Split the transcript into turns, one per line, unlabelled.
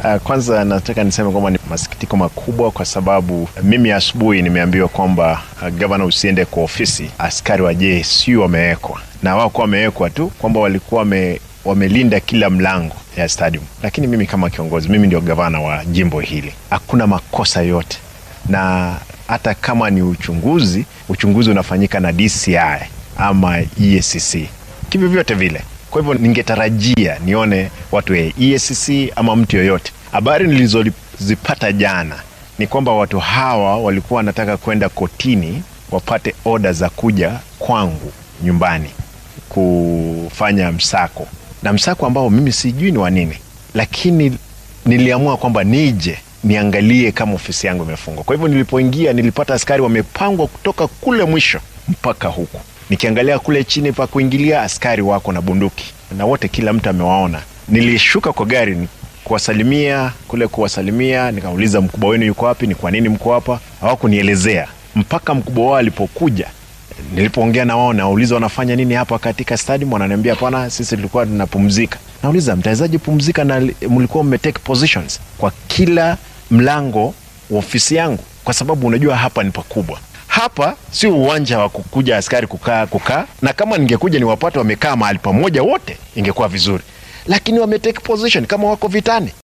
Uh, kwanza nataka niseme kwamba ni masikitiko makubwa kwa sababu mimi asubuhi nimeambiwa kwamba uh, gavana usiende kwa ofisi, askari wa JSU wamewekwa na wako wamewekwa tu kwamba walikuwa wame, wamelinda kila mlango ya stadium, lakini mimi kama kiongozi, mimi ndio gavana wa jimbo hili, hakuna makosa yote, na hata kama ni uchunguzi, uchunguzi unafanyika na DCI ama EACC kivyovyote vile. Kwa hivyo ningetarajia nione watu wa EACC ama mtu yoyote. Habari nilizozipata jana ni kwamba watu hawa walikuwa wanataka kwenda kotini wapate oda za kuja kwangu nyumbani kufanya msako, na msako ambao mimi sijui ni wa nini, lakini niliamua kwamba nije niangalie kama ofisi yangu imefungwa. Kwa hivyo nilipoingia, nilipata askari wamepangwa kutoka kule mwisho mpaka huku nikiangalia kule chini pa kuingilia askari wako na bunduki na wote, kila mtu amewaona. Nilishuka kwa gari kuwasalimia kule, kuwasalimia nikauliza, mkubwa wenu yuko wapi? Ni kwa nini mko hapa? Hawakunielezea mpaka mkubwa wao alipokuja. Nilipoongea na wao, nauliza wanafanya nini hapa katika stadium, wananiambia hapana, sisi tulikuwa tunapumzika. Nauliza, mtawezaje pumzika na mlikuwa mmetake positions kwa kila mlango wa ofisi yangu? Kwa sababu unajua hapa ni pakubwa hapa sio uwanja wa kukuja askari kukaa kukaa, na kama ningekuja niwapate wamekaa mahali pamoja wote ingekuwa vizuri, lakini wametake position kama wako vitani.